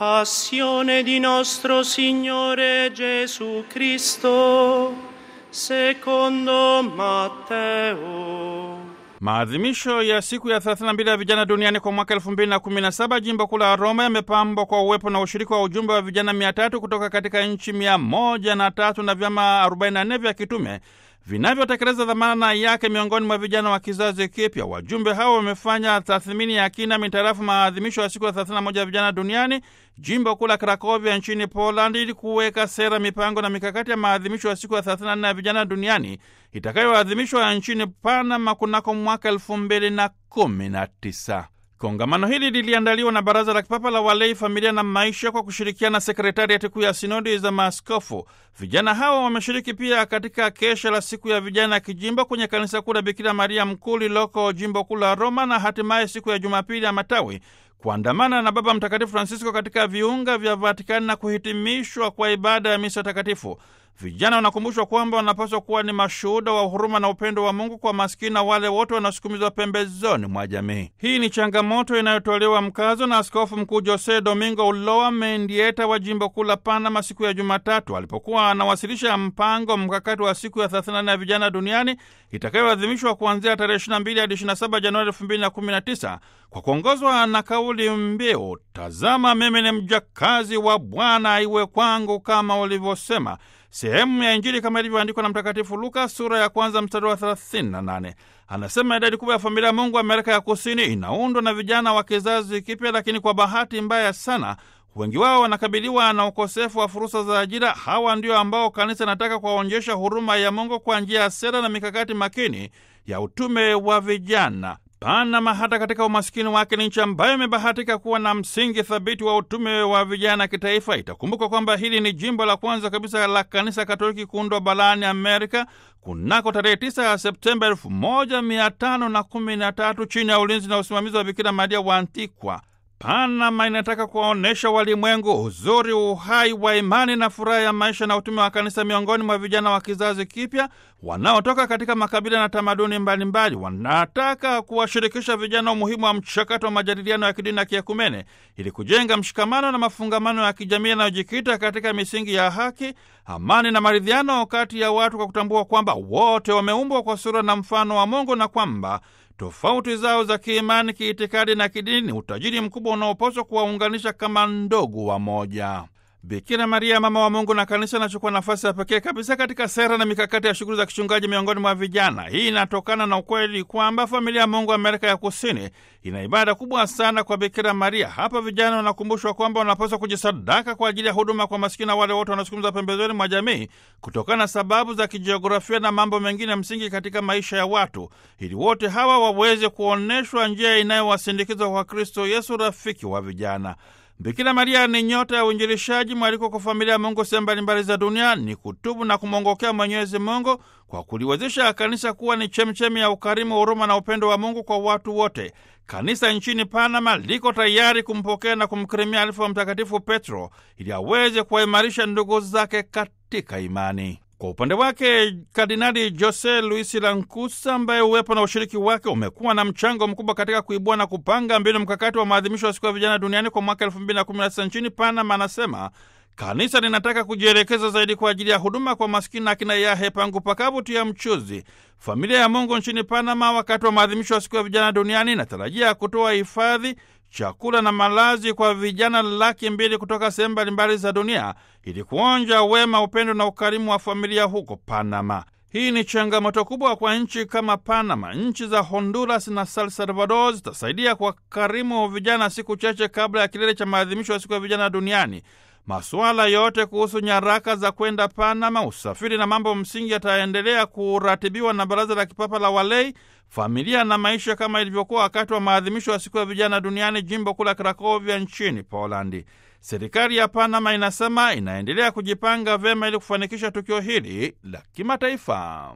Passione di nostro Signore Gesù Cristo, secondo Matteo. Maadhimisho ya siku ya 32 ya vijana duniani kwa mwaka 2017 jimbo kuu la Roma yamepambwa kwa uwepo na ushiriki wa ujumbe wa vijana 300 kutoka katika nchi 103 na vyama 44 vya kitume vinavyotekeleza dhamana yake miongoni mwa vijana wa kizazi kipya. Wajumbe hao wamefanya tathmini ya kina mitarafu maadhimisho ya siku ya 31 ya vijana duniani jimbo kuu la Krakovia nchini Poland, ili kuweka sera, mipango na mikakati ya maadhimisho ya siku ya 34 ya vijana duniani itakayoadhimishwa nchini Panama kunako mwaka elfu mbili na kumi na tisa. Kongamano hili liliandaliwa na Baraza la Kipapa la Walei, Familia na Maisha kwa kushirikiana na Sekretariati Kuu ya Sinodi za Maaskofu. Vijana hao wameshiriki pia katika kesha la siku ya vijana kijimbo kwenye kanisa kuu la Bikira Maria Mkuu lililoko jimbo kuu la Roma, na hatimaye siku ya Jumapili ya Matawi kuandamana na Baba Mtakatifu Francisco katika viunga vya Vatikani na kuhitimishwa kwa ibada ya misa takatifu. Vijana wanakumbushwa kwamba wanapaswa kuwa ni mashuhuda wa huruma na upendo wa Mungu kwa maskini na wale wote wanaosukumizwa pembezoni mwa jamii. Hii ni changamoto inayotolewa mkazo na Askofu Mkuu Jose Domingo Ulloa Mendieta wa jimbo kuu la Panama siku ya Jumatatu alipokuwa anawasilisha mpango mkakati wa siku ya 34 ya vijana duniani itakayoadhimishwa kuanzia tarehe 22 hadi 27 Januari 2019 kwa kuongozwa na kauli mbiu, tazama mimi ni mjakazi wa Bwana, iwe kwangu kama ulivyosema sehemu ya Injili kama ilivyoandikwa na Mtakatifu Luka sura ya kwanza mstari wa 38. Anasema idadi kubwa ya familia ya Mungu Amerika ya Kusini inaundwa na vijana wa kizazi kipya, lakini kwa bahati mbaya sana wengi wao wanakabiliwa na ukosefu wa fursa za ajira. Hawa ndio ambao kanisa inataka kuwaonyesha huruma ya Mungu kwa njia ya sera na mikakati makini ya utume wa vijana. Panama hata katika umasikini wake ni nchi ambayo imebahatika kuwa na msingi thabiti wa utume wa vijana kitaifa. Itakumbukwa kwamba hili ni jimbo la kwanza kabisa la kanisa Katoliki kuundwa barani Amerika kunako tarehe 9 ya Septemba 1513 chini ya ulinzi na usimamizi wa Bikira Maria wa Antikwa. Panama inataka kuwaonyesha walimwengu uzuri, uhai wa imani na furaha ya maisha na utume wa kanisa miongoni mwa vijana wa kizazi kipya wanaotoka katika makabila na tamaduni mbalimbali. Wanataka kuwashirikisha vijana umuhimu wa mchakato wa majadiliano ya kidini na kiekumene ili kujenga mshikamano na mafungamano ya kijamii yanayojikita katika misingi ya haki, amani na maridhiano kati ya watu, kwa kutambua kwamba wote wameumbwa kwa sura na mfano wa Mungu na kwamba tofauti zao za kiimani, kiitikadi na kidini ni utajiri mkubwa unaopaswa kuwaunganisha kama ndugu wa moja. Bikira Maria, mama wa Mungu na kanisa, anachukua nafasi ya pekee kabisa katika sera na mikakati ya shughuli za kichungaji miongoni mwa vijana. Hii inatokana na ukweli kwamba familia ya Mungu Amerika ya Kusini ina ibada kubwa sana kwa Bikira Maria. Hapa vijana wanakumbushwa kwamba wanapaswa kujisadaka kwa ajili ya huduma kwa masikini na wale wote wanaosukumizwa pembezoni mwa jamii kutokana na sababu za kijiografia na mambo mengine msingi katika maisha ya watu, ili wote hawa waweze kuonyeshwa njia inayowasindikiza kwa Kristo Yesu, rafiki wa vijana. Bikira Maria ni nyota ya uinjilishaji, mwaliko kwa familia ya Mungu sehemu mbalimbali za dunia ni kutubu na kumwongokea Mwenyezi Mungu kwa kuliwezesha kanisa kuwa ni chemchemi ya ukarimu, huruma na upendo wa Mungu kwa watu wote. Kanisa nchini Panama liko tayari kumpokea na kumkirimia alifu wa Mtakatifu Petro ili aweze kuwaimarisha ndugu zake katika imani. Kwa upande wake Kardinali Jose Luis Lankusa, ambaye uwepo na ushiriki wake umekuwa na mchango mkubwa katika kuibua na kupanga mbinu mkakati wa maadhimisho ya siku ya vijana duniani kwa mwaka 2019 nchini Panama, anasema kanisa linataka kujielekeza zaidi kwa ajili ya huduma kwa maskini na kina yahe pangu pakavu tia mchuzi. Familia ya Mungu nchini Panama, wakati wa maadhimisho ya siku ya vijana duniani, inatarajia kutoa hifadhi chakula na malazi kwa vijana laki mbili kutoka sehemu mbalimbali za dunia ili kuonja wema, upendo na ukarimu wa familia huko Panama. Hii ni changamoto kubwa kwa nchi kama Panama. Nchi za Honduras na San Salvador zitasaidia kwa karimu vijana siku chache kabla ya kilele cha maadhimisho ya siku ya vijana duniani. Masuala yote kuhusu nyaraka za kwenda Panama, usafiri na mambo msingi yataendelea kuratibiwa na Baraza la Kipapa la Walei, familia na maisha, kama ilivyokuwa wakati wa maadhimisho ya siku ya vijana duniani jimbo kuu la Krakovia nchini Polandi. Serikali ya Panama inasema inaendelea kujipanga vyema ili kufanikisha tukio hili la kimataifa.